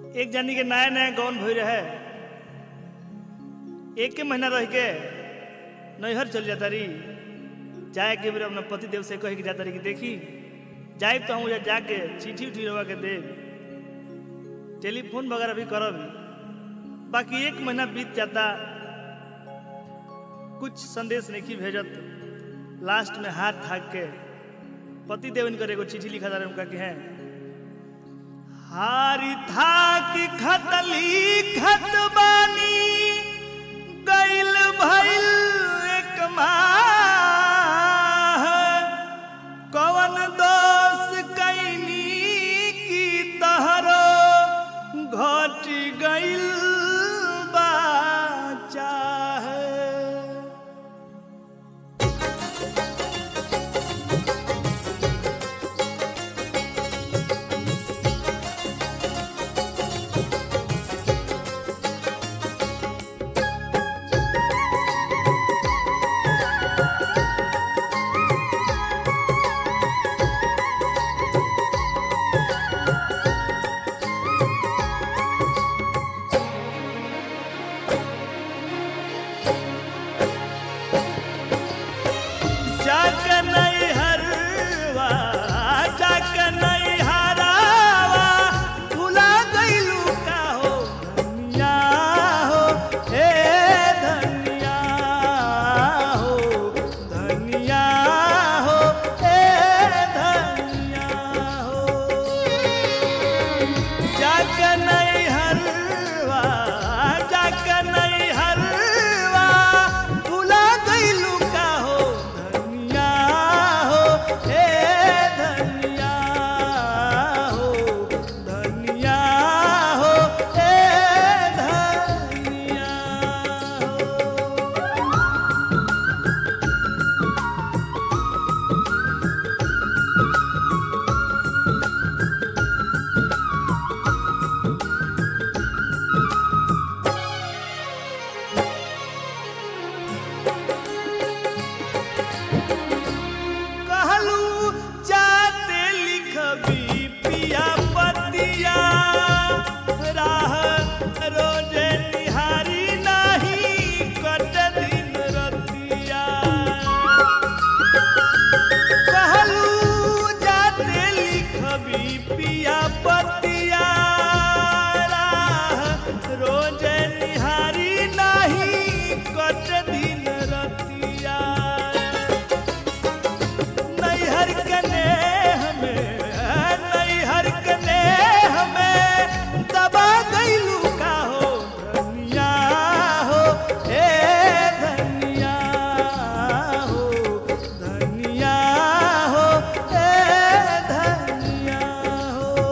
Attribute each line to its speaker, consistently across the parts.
Speaker 1: एक जानी के नया नया गौन भई रहे एक के महीना रह के नैहर चल जाता रही जाए के बेर अपना पति देव से कह के जाता रही कि देखी जाए तो हम उधर जाके चिट्ठी उठी रवा के दे टेलीफोन वगैरह भी करब बाकी एक महीना बीत जाता कुछ संदेश नहीं भेजत लास्ट में हाथ थाक के पति देव इनकर एगो चिट्ठी लिखा था उनका कि है हारी थाक खतली खत बानी गइल भइल एक माह कवन दोष कैनी की तहरो घट गइल बा चाहे जाक नहीं हरवा जाक नहीं हरावा भुला गइलू का हो धनिया हो हे धनिया हो धनिया हो हे धनिया हो जाक नहीं हरवा जाक नहीं हरवा भुला गइलू का हो धनिया हो हे धनिया हो धनिया हो हे धनिया हो कहलू जाते लिखबी पिया पतिया राह रोजे निहारी नाही कट दिन रतिया कहलू जाते लिखबी पिया पतिया राह रोजे निहारी नाही कट दिन रतिया नैहर कने हमें नैहर कने हमें दबा गइलू का हो धनिया हो हे धनिया हो धनिया हो हे धनिया हो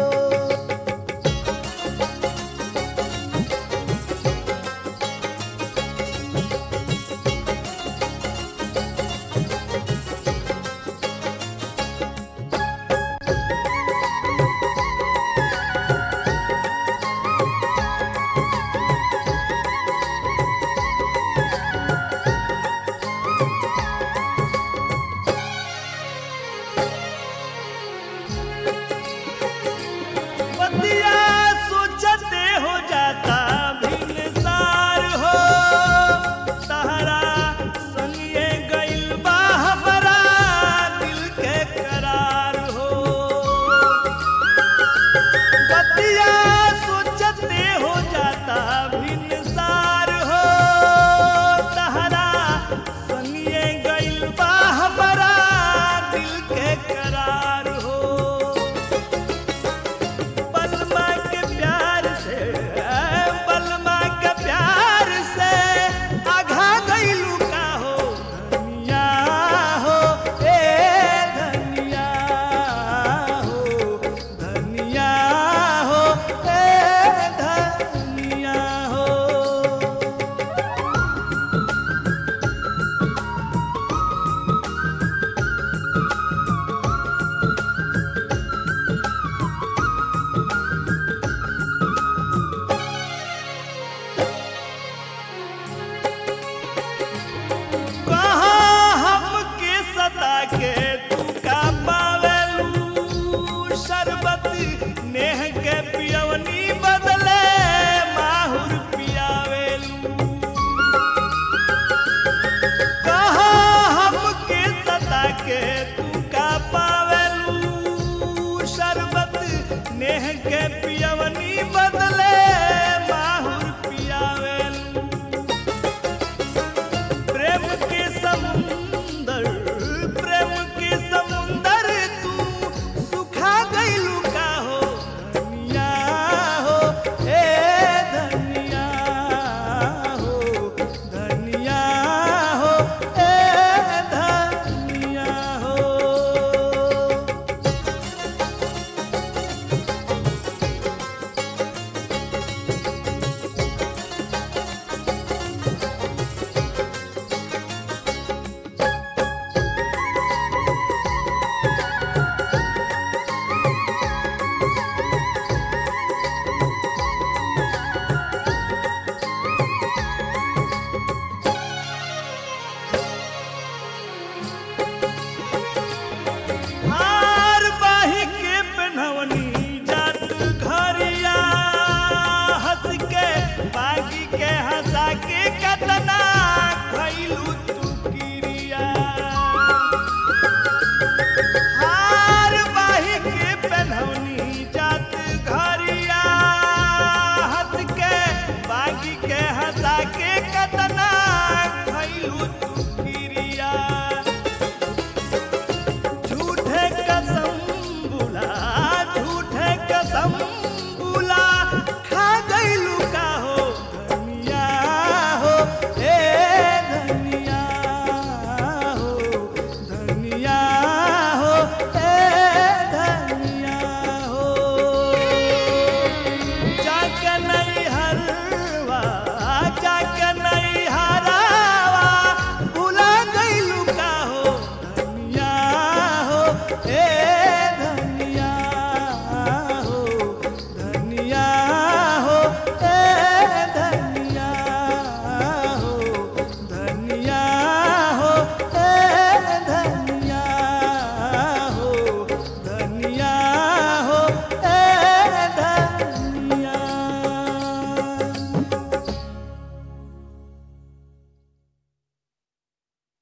Speaker 1: पतिया सोचते हो जाता भिनसार हो तहरा संगे गइल बा हमरा दिल के करार हो पतिया सोचते हो जाता भिनसार हो तहरा संगे गइल बा हमरा दिल के करार हो बलमा के प्यार से बलमा के प्यार से आघा गइलू का हो धनिया हो ए धनिया हो धनिया हो ए धनिया हो कहाँ हमके सता के तू का पावेलू शरबत नेह के पियवनी के पियवा